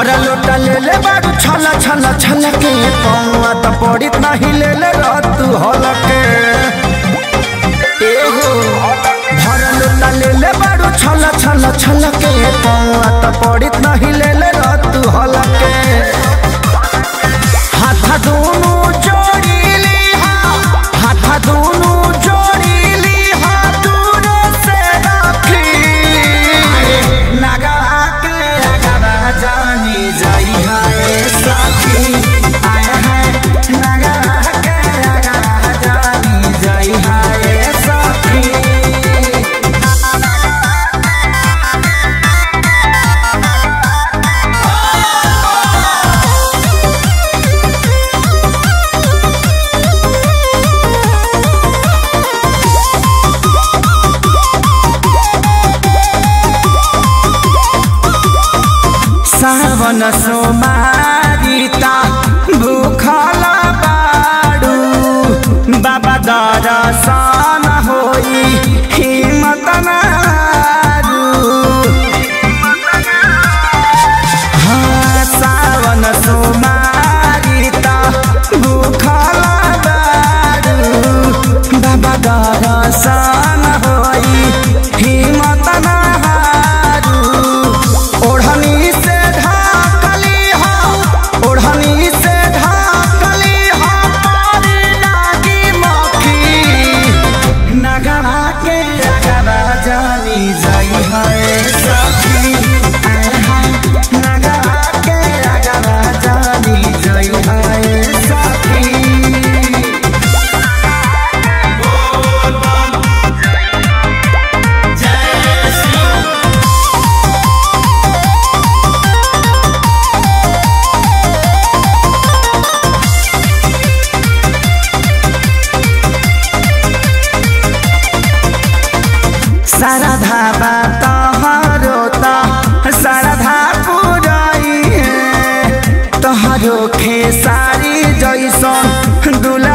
भरा लोटा ले ले बारू छला छला छला के पौआ त पड़ित नहीं ले ले तू हलके एहो भरा लोटा ले ले बारू छला छला छला के पौआ त पड़ित नहीं ले ले तू हलके हाथ दोनों जोड़ी ली हाथ दोनों जोड़ी ली दूर से रखी नगा के अगवा जानी जाई है साथी आए है नगा के अगवा जानी जाई है साथी सावन सोमारिता भूखल बाडू बाबा दरसन होई हिम्मत नारू हाँ, सावन सोमारिता भूखल बाडू बाबा दरसन होई हिम्मत नारू ओढ़नी से ढाकली हो ओढ़नी से ढाकली हो पारी लागी मक्खी नगरा के अगरा जानी जाई है सखी नगरा के अगरा जानी जाई है सखी सरधा तहरो त सरधा पुराई है तहरो खेसारी जैसन दुला